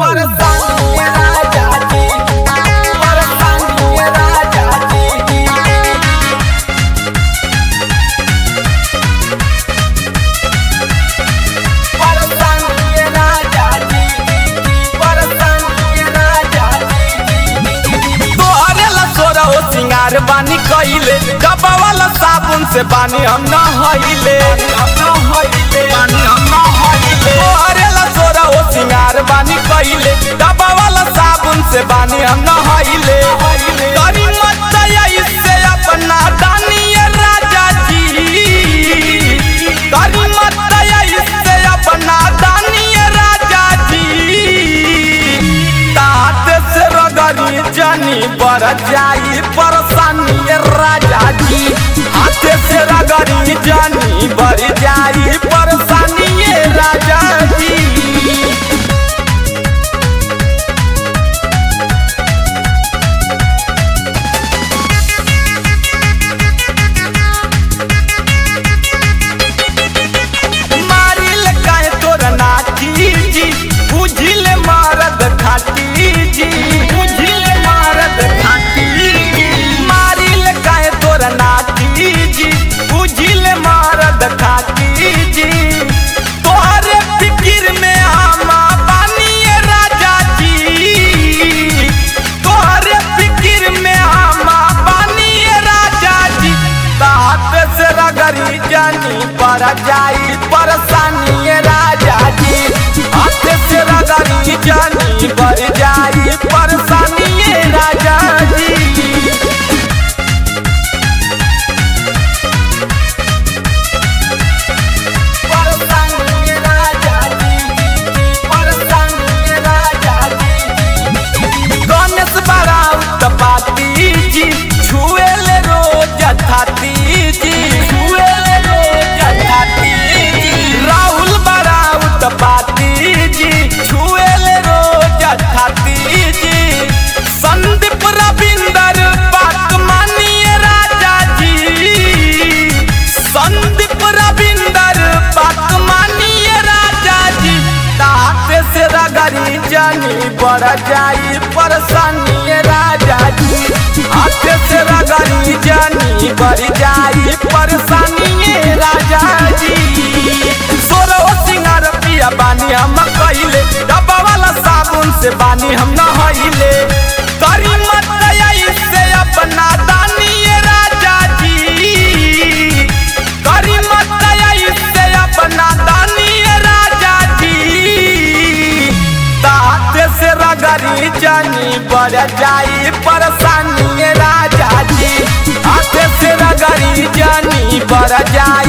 परेशानी है राजा जी परेशानी है राजा जी परेशानी है राजा जी परेशानी है राजा जी तोहरे ला सोरा हो सिंगार बानी कइले डब्बा वाला साबुन से बानी हम न हइले हम न हइले बानी हम न हइले तोहरे ला सोरा हो सिंगार बानी कइले डब्बा वाला साबुन से बानी हम न हइले करी मत दया इससे अपना दानिए राजा जी करी मत दया इससे अपना दानिए राजा जी तात से रगड़ी जनी पर जाई परेशानी राजा जी हाथ से रगड़ी जनी पर जाई परेशानी राजा जी मारिल काहे तोर नाची जी बुझिल मारद खाटी जी बुझिल मारद खाटी जी मारिल काहे तोर नाची जी बुझिल मारद खाटी जी तोहरे फिकिर में आमा बानिए राजा जी तोहरे फिकिर में आमा बानिए राजा जी तात से रगड़ी जानी पर जाई परेशानी राजा जी हाथ से रगड़ी जानी पर जाई परेशानी राजा जी परेशानी राजा जी परेशानी राजा जी गणेश बराउत पाती जी छुएले रोज थाती जी छुएले रोज थाती जी राहुल बराउत पाती जी छुएले रोज थाती जी संदीप रविंदर बात मानिए राजा जी संदीप रविंदर बात मानिए राजा जी तात से रगड़ी जानी बढ़ जाई परेशानी राजा जी हाथ से रगड़ी जानी बढ़ जाई परेशानी राजा जी सोरो सिंगार पिया बानी हम कइले डब्बा वाला साबुन से बानी हम न हइले करी मत दया इससे अपना दानिए राजा जी करी मत दया इससे अपना दानिए राजा जी तात से रगड़ी जानी बढ़ जाई परेशानी राजा जी हाथ से रगड़ी जानी बढ़ जाई